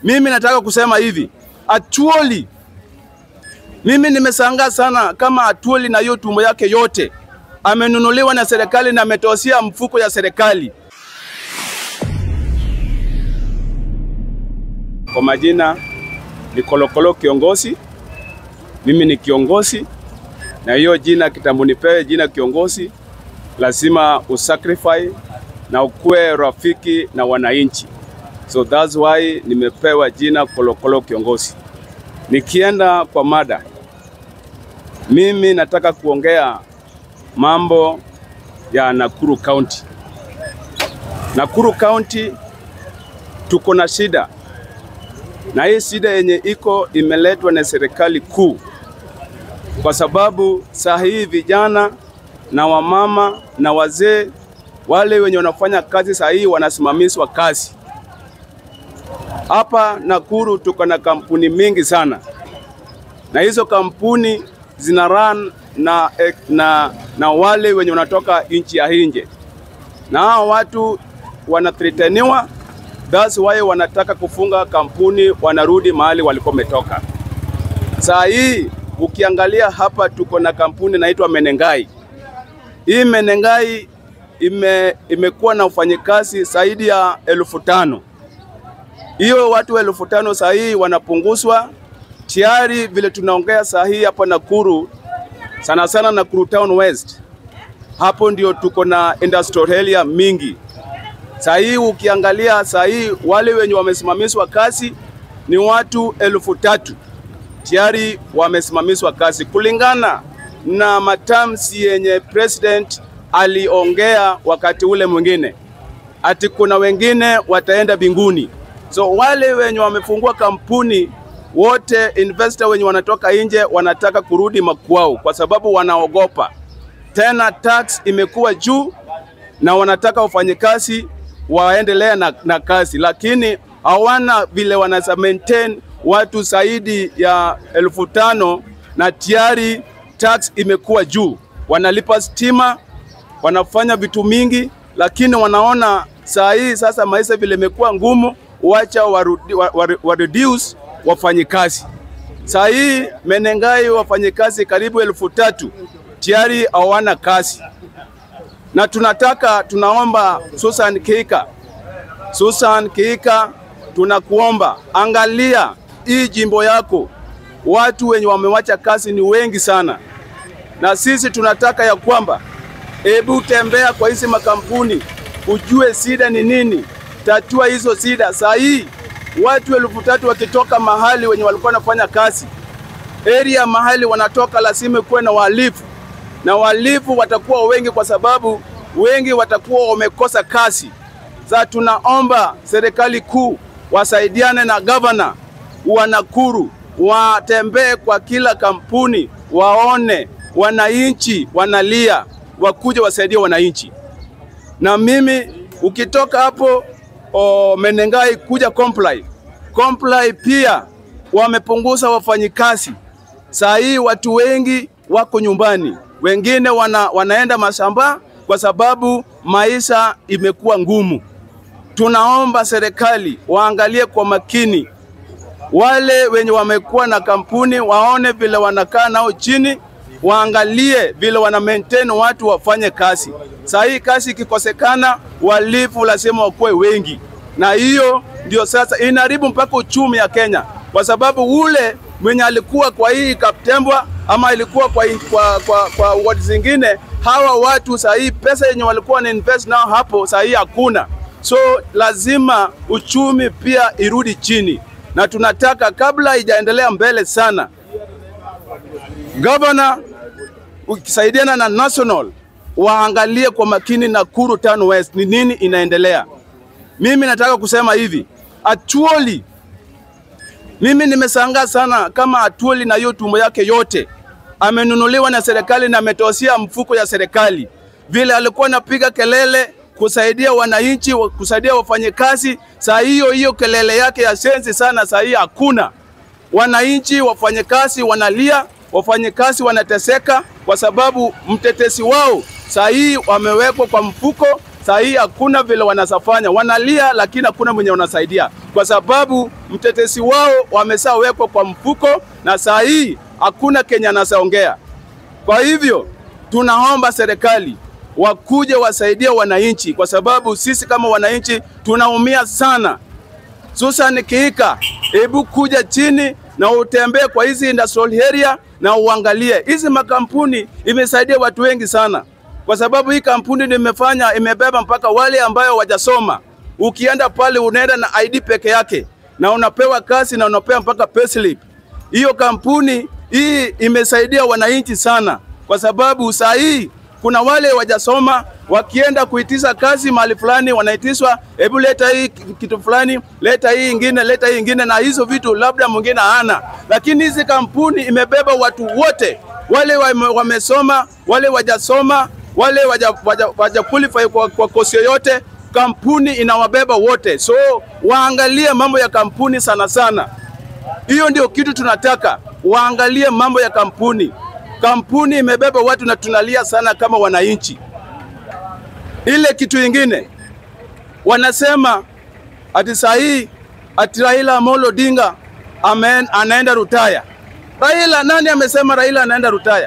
Mimi nataka kusema hivi, Atuoli, mimi nimeshangaa sana kama Atuoli na hiyo tumbo yake yote amenunuliwa na serikali na ametosia mfuko ya serikali. Kwa majina ni Kolokolo kiongozi, mimi ni kiongozi, na hiyo jina kitambo nipewe jina kiongozi, lazima usacrifice na ukuwe rafiki na wananchi. So that's why nimepewa jina Kolokolo kiongozi. Nikienda kwa mada, mimi nataka kuongea mambo ya Nakuru County. Nakuru County tuko na shida, na hii shida yenye iko imeletwa na serikali kuu, kwa sababu saa hii vijana na wamama na wazee wale wenye wanafanya kazi saa hii wanasimamishwa kazi. Hapa Nakuru tuko na kampuni mingi sana, na hizo kampuni zina run na, na, na wale wenye wanatoka nchi ya nje, na hao watu wanathreteniwa, that's why wanataka kufunga kampuni, wanarudi mahali walikuwa wametoka. Saa hii ukiangalia hapa tuko na kampuni inaitwa Menengai. Hii Menengai ime, imekuwa na ufanyikazi zaidi ya elfu tano. Hiyo watu elfu tano saa hii wanapunguzwa tayari, vile tunaongea saa hii hapa Nakuru, sana sana Nakuru Town West, hapo ndio tuko na industrial area mingi. Saa hii ukiangalia saa hii wale wenye wamesimamishwa kazi ni watu elfu tatu tayari wamesimamishwa kazi kulingana na matamshi yenye president aliongea wakati ule mwingine, ati kuna wengine wataenda binguni. So wale wenye wamefungua kampuni wote, investor wenye wanatoka nje wanataka kurudi makwao, kwa sababu wanaogopa tena, tax imekuwa juu na wanataka wafanyikazi waendelea na, na kazi, lakini hawana vile wanaweza maintain watu zaidi ya elfu tano na tayari tax imekuwa juu, wanalipa stima, wanafanya vitu mingi, lakini wanaona saa hii sasa maisha vile imekuwa ngumu, wacha warudi, wa, wa, wa reduce wafanyikazi. Saa hii Menengai wafanyikazi karibu elfu tatu tayari hawana kazi, na tunataka tunaomba Susan Kika, Susan Kika, tunakuomba angalia hii jimbo yako, watu wenye wamewacha kazi ni wengi sana, na sisi tunataka ya kwamba hebu tembea kwa hizi makampuni ujue shida ni nini, tatua hizo shida. Saa hii watu elfu tatu wakitoka mahali wenye walikuwa wanafanya kazi area mahali wanatoka, lazima kuwe na wahalifu, na wahalifu watakuwa wengi kwa sababu wengi watakuwa wamekosa kazi. Sasa tunaomba serikali kuu wasaidiane na gavana wa Nakuru, watembee kwa kila kampuni, waone wananchi wanalia, wakuje wasaidie wananchi. Na mimi ukitoka hapo o, Menengai kuja Comply, Comply pia wamepunguza wafanyikazi. Saa hii watu wengi wako nyumbani, wengine wana, wanaenda mashamba kwa sababu maisha imekuwa ngumu. Tunaomba serikali waangalie kwa makini wale wenye wamekuwa na kampuni, waone vile wanakaa nao chini, waangalie vile wana maintain watu wafanye kazi. Saa hii kazi ikikosekana, walifu lazima wakuwe wengi, na hiyo ndio sasa inaharibu mpaka uchumi ya Kenya, kwa sababu ule mwenye alikuwa kwa hii Kaptembwa ama ilikuwa kwa, kwa, kwa, kwa ward zingine, hawa watu saa hii pesa yenye walikuwa na invest nao hapo saa hii hakuna. So lazima uchumi pia irudi chini, na tunataka kabla haijaendelea mbele sana, gavana ukisaidiana na national waangalie kwa makini Nakuru Town West ni nini inaendelea. Mimi nataka kusema hivi, Atuoli, mimi nimeshangaa sana kama Atuoli na hiyo tumbo yake yote amenunuliwa na serikali na ametosia mfuko ya serikali, vile alikuwa anapiga kelele kusaidia wananchi, kusaidia wafanyakazi. Saa hiyo hiyo kelele yake ya sensi sana, saa hii hakuna. Wananchi, wafanyakazi wanalia, wafanyakazi wanateseka kwa sababu mtetesi wao saa hii wamewekwa kwa mfuko. saa hii hakuna vile wanasafanya, wanalia lakini hakuna mwenye wanasaidia, kwa sababu mtetesi wao wameshawekwa kwa mfuko, na saa hii hakuna Kenya anasaongea. Kwa hivyo tunaomba serikali wakuje wasaidie wananchi, kwa sababu sisi kama wananchi tunaumia sana. Susan Kihika, hebu kuja chini na utembee kwa hizi industrial area na uangalie hizi makampuni imesaidia watu wengi sana, kwa sababu hii kampuni nimefanya imebeba mpaka wale ambayo wajasoma. Ukienda pale unaenda na ID peke yake na unapewa kazi na unapewa mpaka payslip. Hiyo kampuni hii imesaidia wananchi sana, kwa sababu saa hii kuna wale wajasoma wakienda kuitisha kazi mahali fulani, wanaitiswa hebu leta hii kitu fulani, leta hii ingine, leta hii ingine, na hizo vitu labda mwingine hana. Lakini hizi kampuni imebeba watu wote, wale wame- wamesoma, wale wajasoma, wale waja, waja, waja qualify kwa, kwa kosi yoyote, kampuni inawabeba wote. So waangalie mambo ya kampuni sana sana. Hiyo ndio kitu tunataka, waangalie mambo ya kampuni. Kampuni imebeba watu na tunalia sana kama wananchi. Ile kitu ingine wanasema ati saa hii ati Raila Amolo Odinga amen, anaenda rutaya. Raila, nani amesema Raila anaenda rutaya?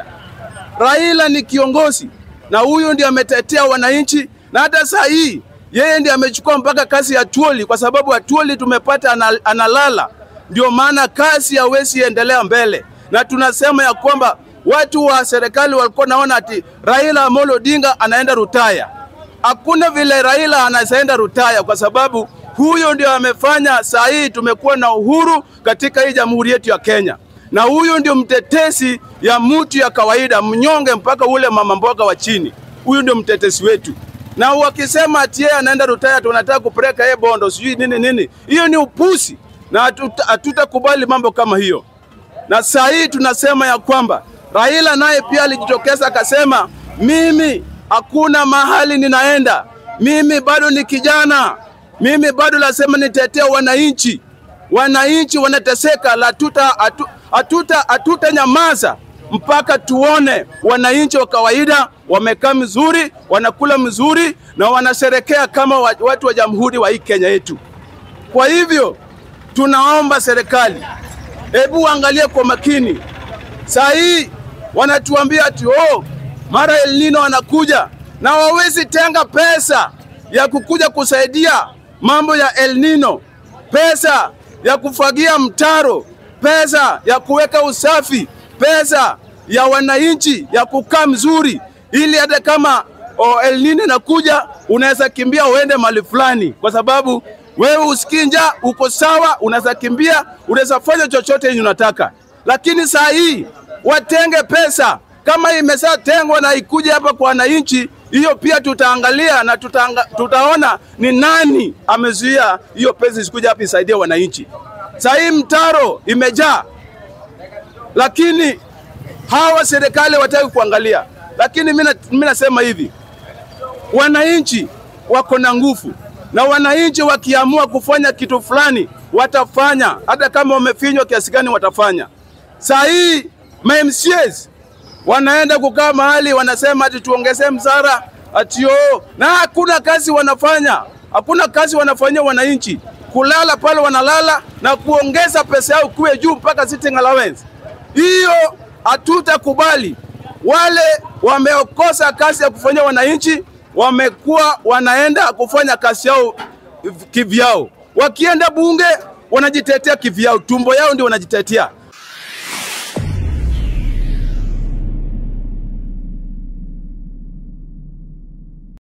Raila ni kiongozi na huyu ndiye ametetea wananchi, na hata saa hii yeye ndiye amechukua mpaka kazi ya Atuoli, kwa sababu Atuoli tumepata anal, analala, ndio maana kazi hawezi endelea mbele, na tunasema ya kwamba watu wa serikali walikuwa naona ati Raila Amolo Odinga anaenda rutaya. Hakuna vile Raila anaenda rutaya, kwa sababu huyo ndio amefanya saa hii tumekuwa na uhuru katika hii jamhuri yetu ya Kenya, na huyu ndio mtetesi ya mtu ya kawaida, mnyonge mpaka ule mama mboga wa chini. Huyu ndio mtetesi wetu, na wakisema ati yeye anaenda rutaya, tunataka kupeleka yeye Bondo, sijui nini nini, hiyo ni upusi na hatuta- hatutakubali mambo kama hiyo. Na saa hii tunasema ya kwamba Raila naye pia alijitokeza akasema, mimi hakuna mahali ninaenda, mimi bado ni kijana, mimi bado nasema nitetea wananchi. Wananchi wanateseka, la hatuta hatu- hatuta hatuta nyamaza mpaka tuone wananchi wa kawaida wamekaa mzuri, wanakula mzuri na wanasherekea kama wa- watu wa jamhuri wa hii Kenya yetu. Kwa hivyo tunaomba serikali, hebu angalie kwa makini. Saa hii wanatuambia ati oh, mara El Nino anakuja na wawezi tenga pesa ya kukuja kusaidia mambo ya El Nino, pesa ya kufagia mtaro, pesa ya kuweka usafi, pesa ya wananchi ya kukaa mzuri, ili hata kama oh, El Nino inakuja unaweza kimbia uende mahali fulani, kwa sababu wewe usikii njaa, uko sawa, unaweza kimbia, unaweza fanya chochote yenye unataka. Lakini saa hii watenge pesa kama imeshatengwa na ikuje hapa kwa wananchi, hiyo pia tutaangalia na tutaanga, tutaona ni nani amezuia hiyo pesa isikuja hapa isaidie wananchi. Saa hii mtaro imejaa, lakini hawa serikali wataki kuangalia. Lakini mimi nasema hivi, wananchi wako na nguvu na wananchi wakiamua kufanya kitu fulani watafanya, hata kama wamefinywa kiasi gani watafanya. Saa hii ma MCAs wanaenda kukaa mahali wanasema ati tuongezee msara ati oh, na hakuna kazi wanafanya, hakuna kazi wanafanyia wananchi, kulala pale wanalala na kuongeza pesa yao kuwe juu mpaka sitting allowance. Hiyo hatutakubali. Wale wamekosa kazi ya kufanyia wananchi wamekuwa wanaenda kufanya kazi yao kivyao. Wakienda bunge wanajitetea kivyao, tumbo yao ndio wanajitetea.